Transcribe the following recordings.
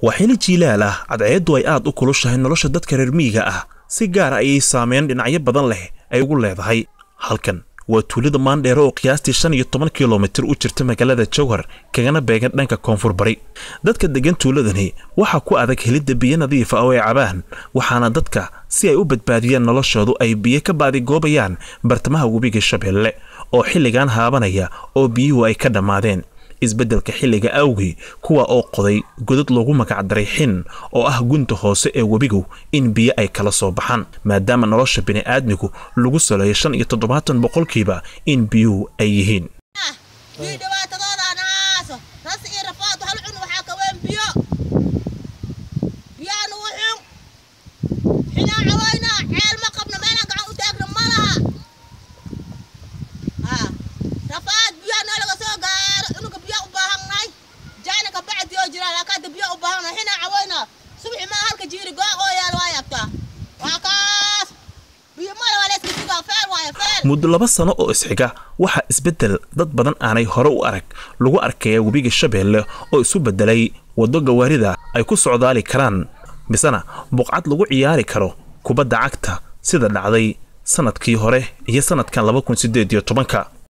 waa xili jiilaal ah cadceeddu ay aad u kulushahay nolosha dadka reer miyiga ah si gaara ayay saameyn dhinacyo badan leh ay ugu leedahay halkan waa tuulada maandheere oo qiyaastii shan iyo toban kilomitir u jirta magaalada jowhar kagana beegan dhanka koonfur bari dadka deggan tuuladani waxaa ku adag helidda biyo nadiifa oo ay cabaan waxaana dadka si ay u badbaadiyaan noloshoodu ay biyo ka baadigoobayaan bartamaha webiga shabeelle oo xilligan haabanaya oo biyuhu ay ka dhammaadeen isbeddelka xilliga awgii kuwa oo qoday godad loogu magacdaray xin oo ah gunta hoose ee webigu in biyo ay kala soo baxaan maadaama nolosha bini'aadmigu lagu saleeyo shan iyo toddobaatan boqolkiiba in biyuhu ay yihiin biyo dhibaatadoodan haaso ras iyo rafaad hal cun waxaa ka weyn biyo biyaan ugu xun xinaa cawaynaa ceel ma qabno meelaan gacan u taagno ma laha haa rafaad biyaa noo laga soo gaaro inuka biyo u baahannahay jaana ka bacdi oo jira laakiin hadda biyo u baahannahay xinaa cawaynaa subxi maa halka jiiri goog oo yaal waa yabtaa waa kaas biyo mala waa layska sugaa feel waayo feel muddo laba sano oo isxiga waxaa isbeddel dad badan aanay hore u arag lagu arkaya webiga shabeelle oo isu beddelay waddo gawaarida ay ku socdaali karaan misena buqcad lagu ciyaari karo kubadda cagta sida dhacday sannadkii hore iyo sannadkan laba kun siddeed iyo tobanka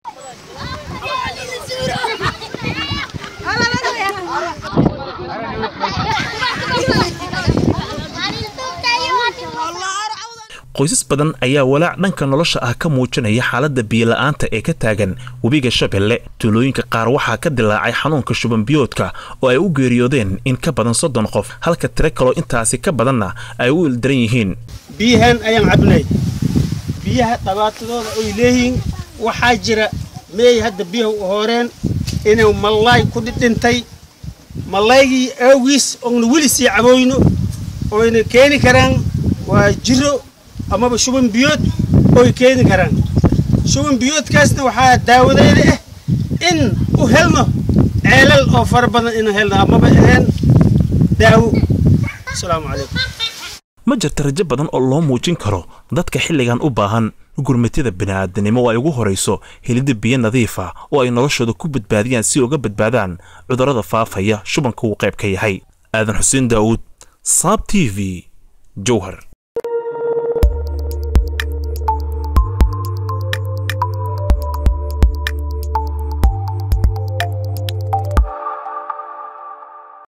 qoysas badan ayaa walaac dhanka nolosha ah ka muujinaya xaaladda biyola'aanta ee ka taagan webiga shabeelle tuulooyinka qaar waxaa ka dilaacay xanuunka shubanbiyoodka oo ay u geeriyoodeen in ka badan soddon qof halka tiro kaloo intaasi ka badanna ay u ildaran yihiin biyahan ayaan cabnay biyaha dhabaatadooda oy leeyihiin waxaa jira meey hadda biyaha u horeen inuu mallaay ku dhidhintay mallaygii awgiis oona weli sii cabooyno oyna keeni karaan waa jiro amaba shuban biyood oy keeni karaan shuban biyoodkaasna waxaa daawadeeda ah in u helno ceelal oo fara badan inu helno amaba aheen daawo asalaamu calaykum ma jirta rajo badan oo loo muujin karo dadka xilligan u baahan gurmatida bini'aadanimo oo ay ugu horayso helidda biyo nadiifa oo ay noloshooda ku badbaadiyaan si uga badbaadaan cudurrada faafaya shubanka uu qayb ka yahay aadan xuseen daa'uud saab t v jowhar